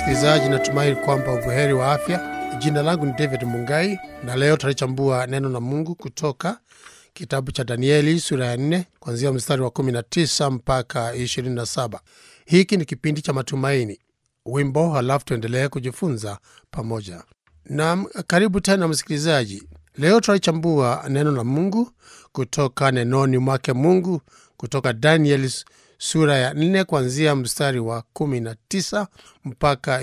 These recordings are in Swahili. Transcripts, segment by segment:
msikilizaji, natumai kwamba ubuheri wa afya. Jina langu ni David Mungai na leo tutalichambua neno la Mungu kutoka kitabu cha Danieli sura ya 4 kuanzia mstari wa 19 mpaka 27. Hiki ni kipindi cha matumaini, wimbo, halafu tuendelee kujifunza pamoja. Naam, karibu tena msikilizaji. Leo tutalichambua neno la Mungu kutoka nenoni mwake Mungu kutoka Danieli sura ya 4 kuanzia mstari wa 19 mpaka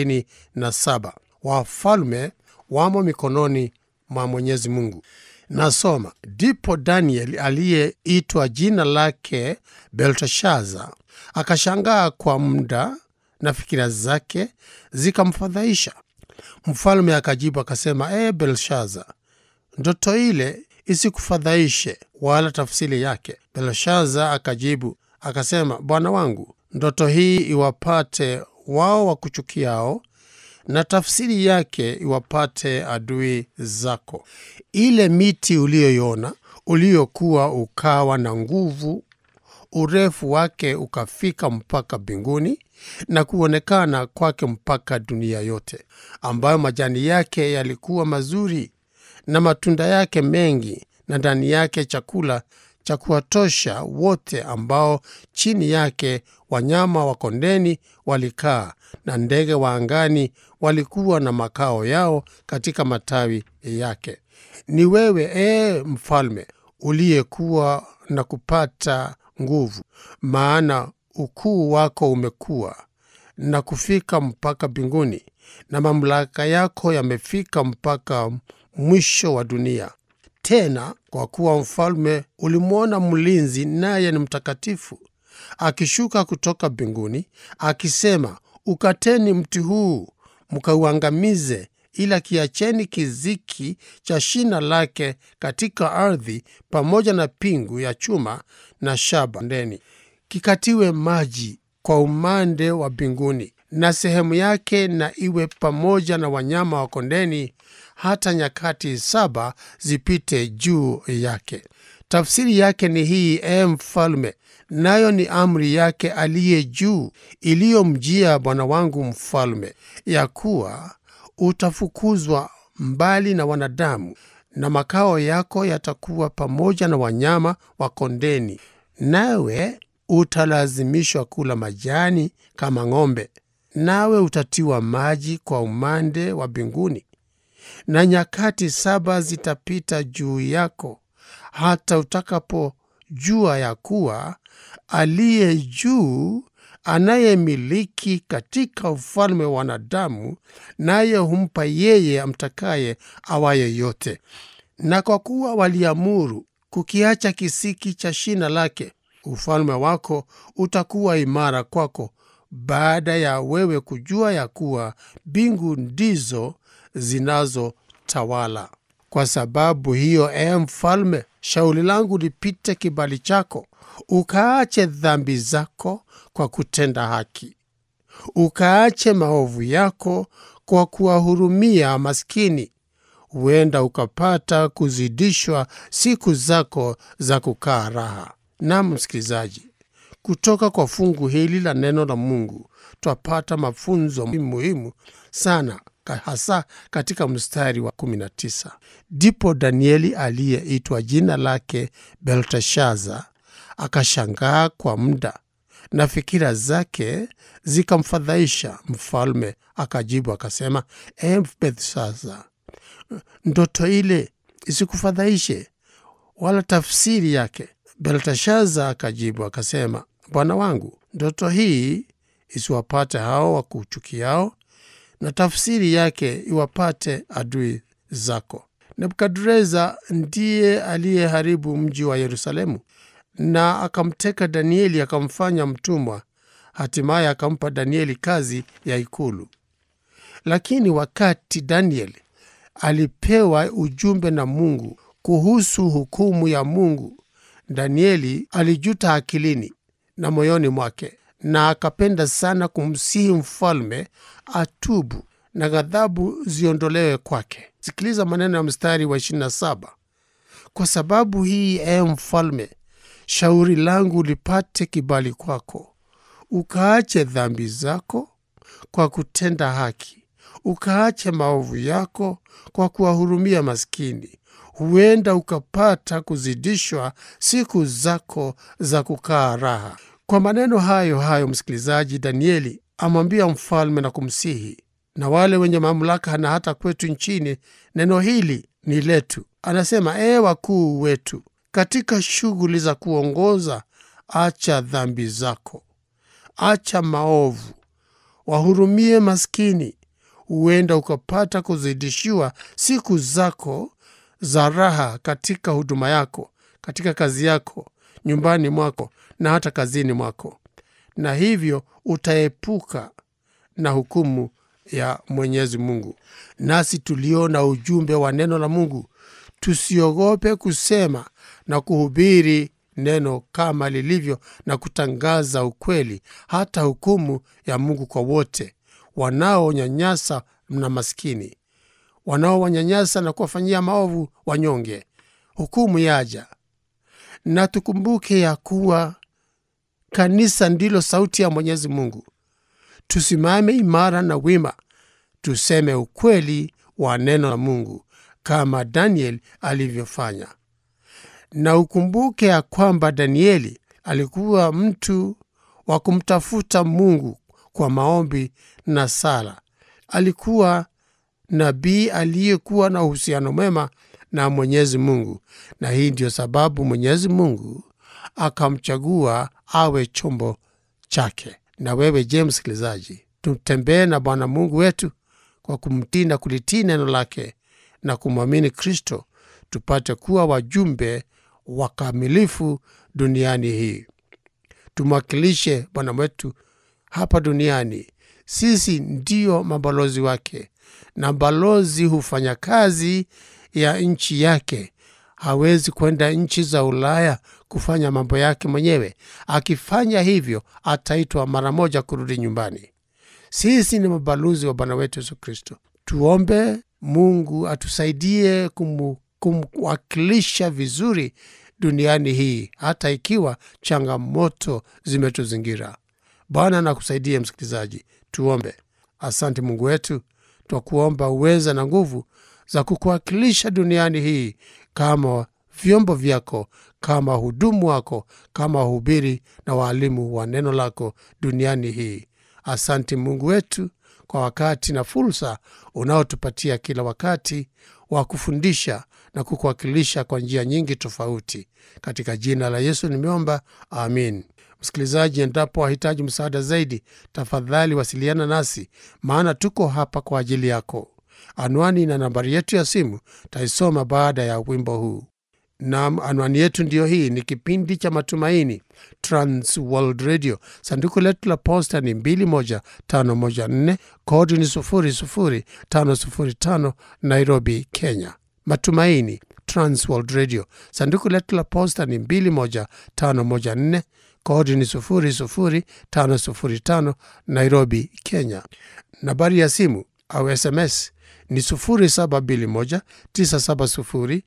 27. Wafalme wamo mikononi mwa Mwenyezi Mungu. Nasoma: ndipo Daniel aliyeitwa jina lake Belteshaza akashangaa kwa muda, na fikira zake zikamfadhaisha. Mfalme akajibu akasema, ee Belshaza, ndoto ile isikufadhaishe wala tafsiri yake. Belshaza akajibu akasema, bwana wangu, ndoto hii iwapate wao wakuchukiao na tafsiri yake iwapate adui zako. Ile miti uliyoiona uliokuwa ukawa na nguvu, urefu wake ukafika mpaka mbinguni na kuonekana kwake mpaka dunia yote, ambayo majani yake yalikuwa mazuri na matunda yake mengi, na ndani yake chakula cha kuwatosha wote, ambao chini yake wanyama wa kondeni walikaa na ndege wa angani walikuwa na makao yao katika matawi yake. Ni wewe ee mfalme uliyekuwa na kupata nguvu, maana ukuu wako umekuwa na kufika mpaka mbinguni, na mamlaka yako yamefika mpaka mwisho wa dunia. Tena kwa kuwa mfalme ulimwona mlinzi, naye ni mtakatifu, akishuka kutoka mbinguni akisema, ukateni mti huu mkauangamize, ila kiacheni kiziki cha shina lake katika ardhi, pamoja na pingu ya chuma na shaba ndeni, kikatiwe maji kwa umande wa mbinguni, na sehemu yake na iwe pamoja na wanyama wa kondeni, hata nyakati saba zipite juu yake. Tafsiri yake ni hii, ee mfalme, nayo ni amri yake aliye juu iliyomjia bwana wangu mfalme, ya kuwa utafukuzwa mbali na wanadamu, na makao yako yatakuwa pamoja na wanyama wa kondeni, nawe utalazimishwa kula majani kama ng'ombe, nawe utatiwa maji kwa umande wa mbinguni, na nyakati saba zitapita juu yako hata utakapojua ya kuwa aliye juu anayemiliki katika ufalme wa wanadamu, naye humpa yeye amtakaye awaye yote. Na kwa kuwa waliamuru kukiacha kisiki cha shina lake, ufalme wako utakuwa imara kwako, baada ya wewe kujua ya kuwa mbingu ndizo zinazotawala. Kwa sababu hiyo, ee mfalme, shauri langu lipite kibali chako, ukaache dhambi zako kwa kutenda haki, ukaache maovu yako kwa kuwahurumia maskini, huenda ukapata kuzidishwa siku zako za kukaa raha. Nam msikilizaji, kutoka kwa fungu hili la neno la Mungu twapata mafunzo muhimu sana hasa katika mstari wa 19. Ndipo Danieli aliyeitwa jina lake Belteshaza akashangaa kwa muda, na fikira zake zikamfadhaisha. Mfalme akajibu akasema, e Belteshaza, ndoto ile isikufadhaishe wala tafsiri yake. Belteshaza akajibu akasema, bwana wangu, ndoto hii isiwapate hao wakuchukiao na tafsiri yake iwapate adui zako. Nebukadreza ndiye aliyeharibu mji wa Yerusalemu na akamteka Danieli akamfanya mtumwa, hatimaye akampa Danieli kazi ya ikulu. Lakini wakati Danieli alipewa ujumbe na Mungu kuhusu hukumu ya Mungu, Danieli alijuta akilini na moyoni mwake na akapenda sana kumsihi mfalme atubu na ghadhabu ziondolewe kwake. Sikiliza maneno ya mstari wa 27: kwa sababu hii, ee mfalme, shauri langu lipate kibali kwako, ukaache dhambi zako kwa kutenda haki, ukaache maovu yako kwa kuwahurumia maskini, huenda ukapata kuzidishwa siku zako za kukaa raha. Kwa maneno hayo hayo, msikilizaji, Danieli amwambia mfalme na kumsihi na wale wenye mamlaka na hata kwetu nchini, neno hili ni letu. Anasema, ee wakuu wetu, katika shughuli za kuongoza, acha dhambi zako, acha maovu, wahurumie maskini, huenda ukapata kuzidishiwa siku zako za raha katika huduma yako, katika kazi yako, nyumbani mwako na hata kazini mwako, na hivyo utaepuka na hukumu ya Mwenyezi Mungu. Nasi tuliona ujumbe wa neno la Mungu, tusiogope kusema na kuhubiri neno kama lilivyo na kutangaza ukweli, hata hukumu ya Mungu kwa wote wanaonyanyasa na maskini, wanaowanyanyasa na kuwafanyia maovu wanyonge. Hukumu yaja, na tukumbuke ya kuwa kanisa ndilo sauti ya Mwenyezi Mungu. Tusimame imara na wima, tuseme ukweli wa neno la Mungu kama Daniel alivyofanya. Na ukumbuke ya kwamba Danieli alikuwa mtu wa kumtafuta Mungu kwa maombi na sala. Alikuwa nabii aliyekuwa na uhusiano mwema na Mwenyezi Mungu, na hii ndiyo sababu Mwenyezi Mungu akamchagua awe chombo chake. Na wewe je, msikilizaji, tutembee na Bwana Mungu wetu kwa kumtii na kulitii neno lake na kumwamini Kristo, tupate kuwa wajumbe wakamilifu duniani hii. Tumwakilishe Bwana wetu hapa duniani. Sisi ndiyo mabalozi wake, na balozi hufanya kazi ya nchi yake. Hawezi kwenda nchi za Ulaya kufanya mambo yake mwenyewe. Akifanya hivyo, ataitwa mara moja kurudi nyumbani. Sisi ni mabalozi wa Bwana wetu Yesu Kristo. Tuombe Mungu atusaidie kumu, kumwakilisha vizuri duniani hii, hata ikiwa changamoto zimetuzingira. Bwana nakusaidie msikilizaji. Tuombe. Asante Mungu wetu, twakuomba uweza na nguvu za kukuwakilisha duniani hii kama vyombo vyako, kama hudumu wako, kama wahubiri na waalimu wa neno lako duniani hii. Asante Mungu wetu kwa wakati na fursa unaotupatia kila wakati wa kufundisha na kukuwakilisha kwa njia nyingi tofauti. Katika jina la Yesu nimeomba, amin. Msikilizaji, endapo wahitaji msaada zaidi, tafadhali wasiliana nasi, maana tuko hapa kwa ajili yako. Anwani na nambari yetu ya simu taisoma baada ya wimbo huu. Nam, anwani yetu ndiyo hii. Ni kipindi cha Matumaini, Trans World Radio. Sanduku letu la posta ni 21514 kodi ni 00505 Nairobi, Kenya. Matumaini, Trans World Radio. Sanduku letu la posta ni 21514 kodi ni 00505 Nairobi, Kenya. Nambari ya simu au SMS ni 0721970520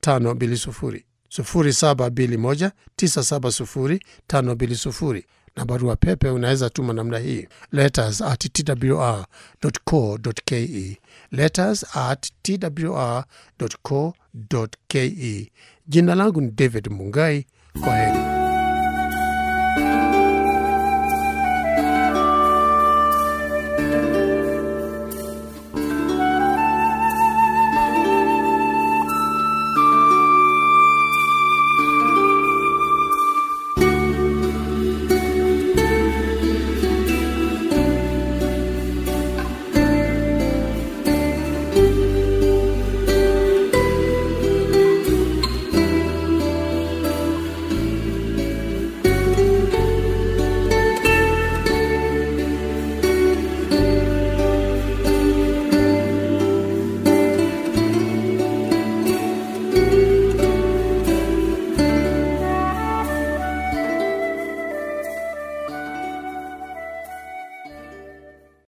0721970520 na barua pepe unaweza tuma namna hii letters at twr.co.ke letters at twr.co.ke jina langu ni david mungai kwa heri